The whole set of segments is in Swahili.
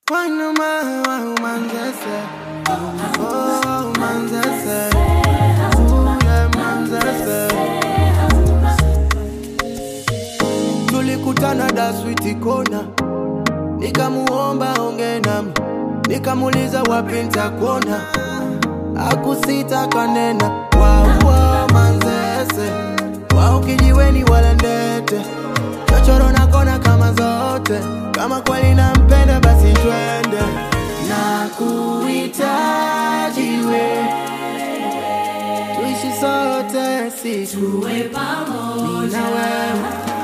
Wanuma wa manzese Oh manzese Ooh yeah manzese Tulikutana daswiti kona Nikamuomba onge nami Nikamuuliza wapi nitakuona Akusita kanena Waua manzese Wao kijiweni wala ndete Chochoro na kona kama zote Kama kweli nampenda basi twende Na kuhitaji we Tuishi sote siku Tuwe Mimi pamoja na wewe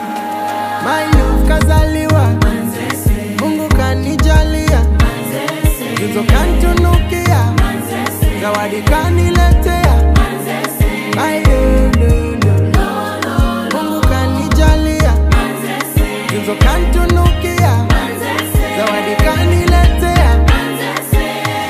My love kazaliwa Manzese, Mungu kanijalia manzese, Tuzo kantunukia manzese, Zawadi kaniletea manzese, My love, love, love. Mungu kanijalia manzese, Tuzo kantunukia manzese, Zawadi kaniletea manzese.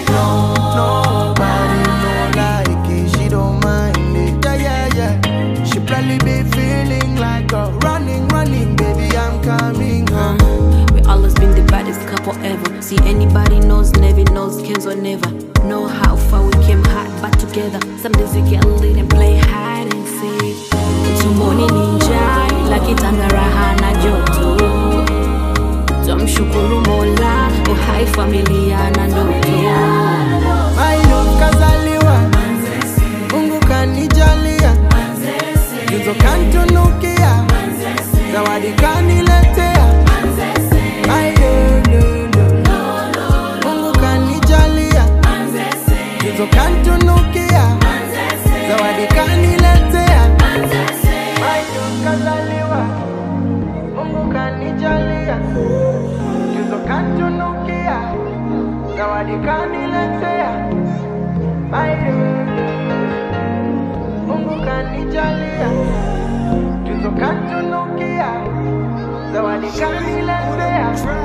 Nobody no like it, she don't mind it. Yeah, yeah, yeah. She probably be feeling like a running, running, baby, I'm coming home. We always been the baddest couple ever. See anybody knows, never knows, cares or never. Know how far we came hard, but together. Some days we get lit and play hide and seek. Tumboni ninja, ila kitanda raha na joto. Tumshukuru Mola, uhai familia na ndoto. My love kazaliwa, Mungu kanijalia, tuzo kantunukia, zawadi kaniletea. My love, love, love. Mungu kanijalia, tuzo kantunukia, zawadi kaniletea. My love kazaliwa, Mungu kanijalia, tuzo kantunukia, zawadi kaniletea. My love, Mungu kanijalia, tuzo kantunukia, zawadi kaniletea.